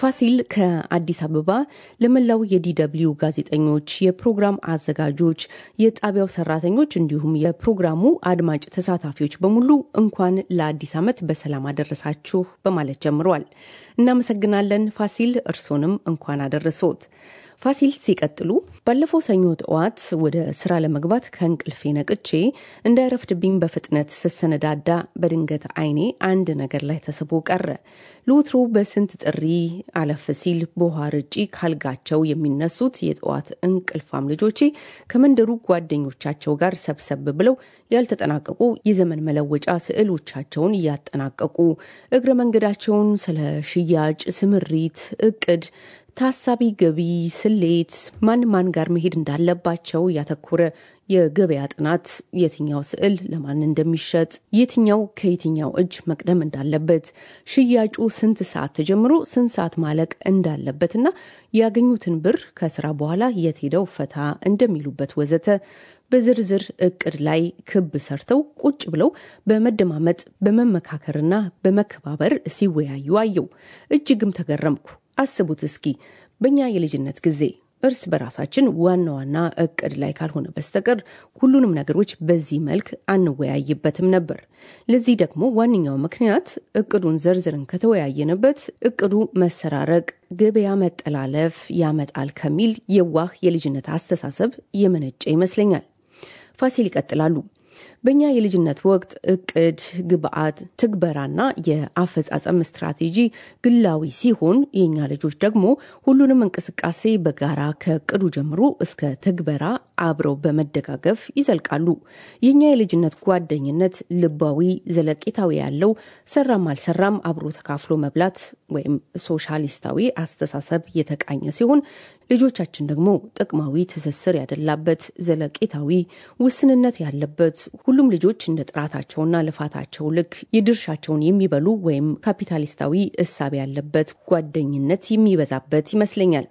ፋሲል ከአዲስ አበባ ለመላው የዲደብልዩ ጋዜጠኞች፣ የፕሮግራም አዘጋጆች፣ የጣቢያው ሰራተኞች እንዲሁም የፕሮግራሙ አድማጭ ተሳታፊዎች በሙሉ እንኳን ለአዲስ ዓመት በሰላም አደረሳችሁ በማለት ጀምረዋል። እናመሰግናለን ፋሲል፣ እርሶንም እንኳን አደረሶት። ፋሲል ሲቀጥሉ ባለፈው ሰኞ ጠዋት ወደ ስራ ለመግባት ከእንቅልፌ ነቅቼ እንዳይረፍድብኝ በፍጥነት ስሰነዳዳ በድንገት አይኔ አንድ ነገር ላይ ተስቦ ቀረ። ለወትሮ በስንት ጥሪ አለፍ ሲል በውሃ ርጪ ካልጋቸው የሚነሱት የጠዋት እንቅልፋም ልጆቼ ከመንደሩ ጓደኞቻቸው ጋር ሰብሰብ ብለው ያልተጠናቀቁ የዘመን መለወጫ ስዕሎቻቸውን እያጠናቀቁ እግረ መንገዳቸውን ስለ ሽያጭ፣ ስምሪት፣ እቅድ ታሳቢ ገቢ ስሌት፣ ማን ማን ጋር መሄድ እንዳለባቸው ያተኮረ የገበያ ጥናት፣ የትኛው ስዕል ለማን እንደሚሸጥ፣ የትኛው ከየትኛው እጅ መቅደም እንዳለበት፣ ሽያጩ ስንት ሰዓት ተጀምሮ ስንት ሰዓት ማለቅ እንዳለበትና ያገኙትን ብር ከስራ በኋላ የት ሄደው ፈታ እንደሚሉበት ወዘተ በዝርዝር እቅድ ላይ ክብ ሰርተው ቁጭ ብለው በመደማመጥ በመመካከርና በመከባበር ሲወያዩ አየው። እጅግም ተገረምኩ። አስቡት እስኪ በእኛ የልጅነት ጊዜ እርስ በራሳችን ዋና ዋና እቅድ ላይ ካልሆነ በስተቀር ሁሉንም ነገሮች በዚህ መልክ አንወያይበትም ነበር። ለዚህ ደግሞ ዋነኛው ምክንያት እቅዱን ዘርዝርን ከተወያየንበት እቅዱ መሰራረቅ፣ ገበያ መጠላለፍ ያመጣል ከሚል የዋህ የልጅነት አስተሳሰብ የመነጨ ይመስለኛል። ፋሲል ይቀጥላሉ። በእኛ የልጅነት ወቅት እቅድ፣ ግብአት፣ ትግበራና የአፈጻጸም ስትራቴጂ ግላዊ ሲሆን የእኛ ልጆች ደግሞ ሁሉንም እንቅስቃሴ በጋራ ከእቅዱ ጀምሮ እስከ ትግበራ አብረው በመደጋገፍ ይዘልቃሉ። የእኛ የልጅነት ጓደኝነት ልባዊ፣ ዘለቄታዊ ያለው ሰራም አልሰራም አብሮ ተካፍሎ መብላት ወይም ሶሻሊስታዊ አስተሳሰብ የተቃኘ ሲሆን ልጆቻችን ደግሞ ጥቅማዊ ትስስር ያደላበት ዘለቄታዊ ውስንነት ያለበት ሁሉም ልጆች እንደ ጥራታቸውና ልፋታቸው ልክ የድርሻቸውን የሚበሉ ወይም ካፒታሊስታዊ እሳቤ ያለበት ጓደኝነት የሚበዛበት ይመስለኛል።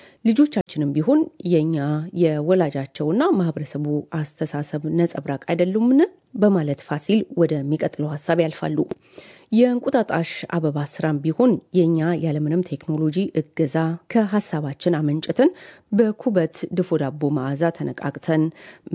ልጆቻችንም ቢሆን የእኛ የወላጃቸውና ማህበረሰቡ አስተሳሰብ ነጸብራቅ አይደሉምን? በማለት ፋሲል ወደሚቀጥለው ሀሳብ ያልፋሉ። የእንቁጣጣሽ አበባ ስራም ቢሆን የእኛ ያለምንም ቴክኖሎጂ እገዛ ከሀሳባችን አመንጭተን በኩበት ድፎ ዳቦ መዓዛ ተነቃቅተን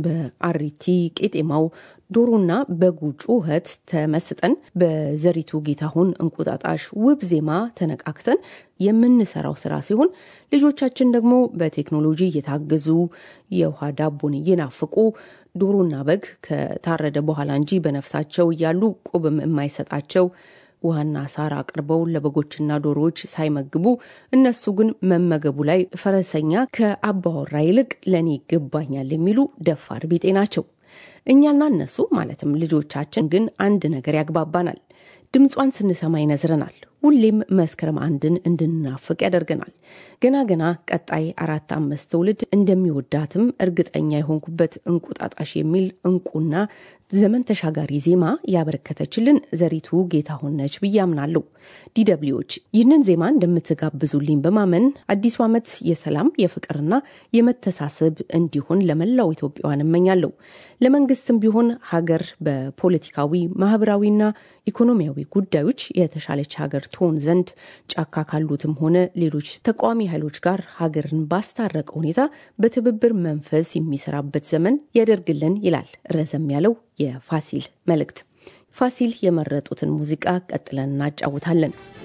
በአሪቲ ቄጤማው ዶሮና በጉ ጩኸት ተመስጠን በዘሪቱ ጌታሁን እንቁጣጣሽ ውብ ዜማ ተነቃክተን የምንሰራው ስራ ሲሆን ልጆቻችን ደግሞ በቴክኖሎጂ እየታገዙ የውሃ ዳቦን እየናፍቁ ዶሮና በግ ከታረደ በኋላ እንጂ በነፍሳቸው እያሉ ቁብም የማይሰጣቸው ውሃና ሳር አቅርበው ለበጎችና ዶሮዎች ሳይመግቡ እነሱ ግን መመገቡ ላይ ፈረሰኛ ከአባወራ ይልቅ ለእኔ ይገባኛል የሚሉ ደፋር ቢጤ ናቸው። እኛና እነሱ ማለትም ልጆቻችን ግን አንድ ነገር ያግባባናል። ድምጿን ስንሰማ ይነዝረናል። ሁሌም መስከረም አንድን እንድንናፍቅ ያደርገናል። ገና ገና ቀጣይ አራት አምስት ትውልድ እንደሚወዳትም እርግጠኛ የሆንኩበት እንቁጣጣሽ የሚል እንቁና ዘመን ተሻጋሪ ዜማ ያበረከተችልን ዘሪቱ ጌታሁን ነች ብዬ አምናለሁ። ዲደብሊዎች ይህንን ዜማ እንደምትጋብዙልኝ በማመን አዲሱ ዓመት የሰላም የፍቅርና የመተሳሰብ እንዲሆን ለመላው ኢትዮጵያውያን እመኛለሁ። ለመንግስትም ቢሆን ሀገር በፖለቲካዊ ማህበራዊና ኢኮኖሚያዊ ጉዳዮች የተሻለች ሀገር ትሆን ዘንድ ጫካ ካሉትም ሆነ ሌሎች ተቃዋሚ ኃይሎች ጋር ሀገርን ባስታረቀ ሁኔታ በትብብር መንፈስ የሚሰራበት ዘመን ያደርግልን ይላል ረዘም ያለው የፋሲል መልእክት። ፋሲል የመረጡትን ሙዚቃ ቀጥለን እናጫውታለን።